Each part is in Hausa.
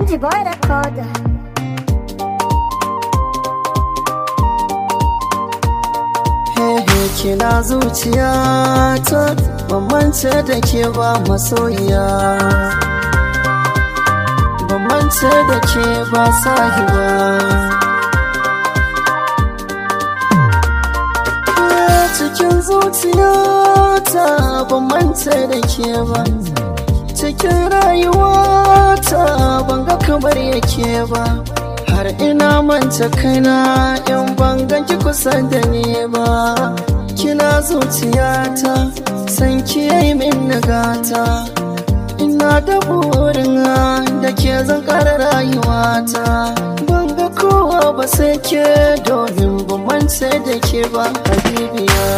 MG Boy Recorder. Hehe kina zuciya ta bambance da ke ba masoyiya bambance da ke ba sahiba cikin zuciya ta bambance da ke ba cikin rayuwa ta banga kamar yake ba har ina manta kaina in ban ganki kusa da ni ba kina zuciyata san ki yi min nagata ina da burin da ke zan kara rayuwata ban ga kowa ba sai ke domin ban mance da ke ba habibiya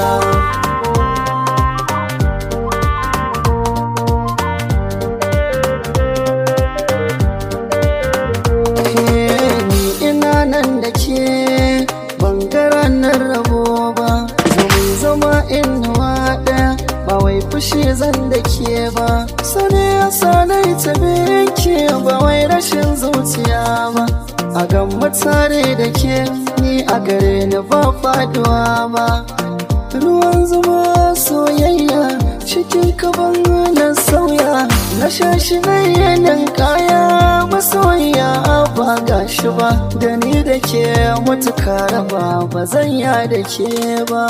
nan da ke bangaren nan rabo ba zama zama inuwa ɗaya ba wai fushi zan da ke ba sani ya sanai ta ke ba wai rashin zuciya ba a gan mutane da ke ni a gare ni ba faduwa ba ruwan zuma soyayya cikin kaban na sauya na shashi na yanin kaya masoyiya ba gashi ba da ni da ke mutuka raba ba zan ya da ke ba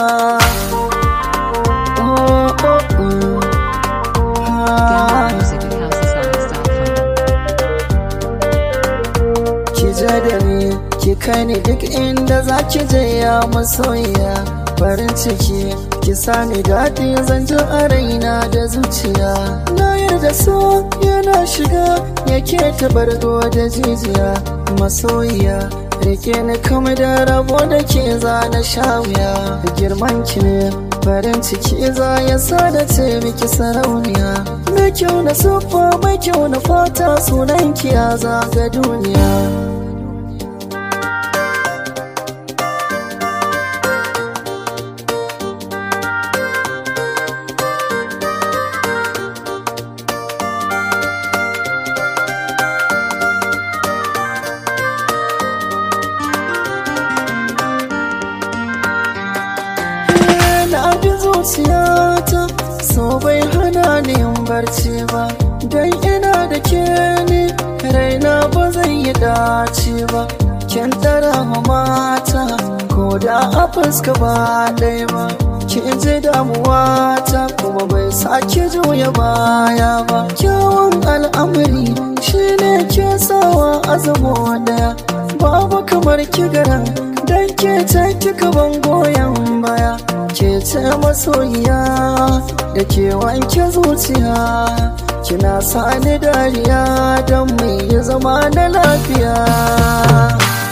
oh, oh, oh. Download music at housesongs.com. ki ja da ni ki kai ni duk inda za ki je ya masoyiya farin ciki ki sani daɗi zan ji a raina da zuciya na yarda so yana shiga yake tabargo da jijiya masoyiya rike ni kama da rabo da ke za na sha wuya girman ki ne farin ciki za ya sa da ce miki sarauniya mai kyau na siffa mai kyau na fata sunan ki ya zaga duniya na bi zuciyata so bai hana ni yin barci ba don ina da ke ni raina ba zai yi dace ba kin tara mata ko da a fuska ba ɗaya ba ki ji damuwa ta kuma bai sake juya baya ba kyawun al'amari shine ke sawa azamo ɗaya babu kamar kigaran dan ke ta kika ban goyon baya ke ce masoyiya da ke wanke zuciya kina sani dariya don mai zama na lafiya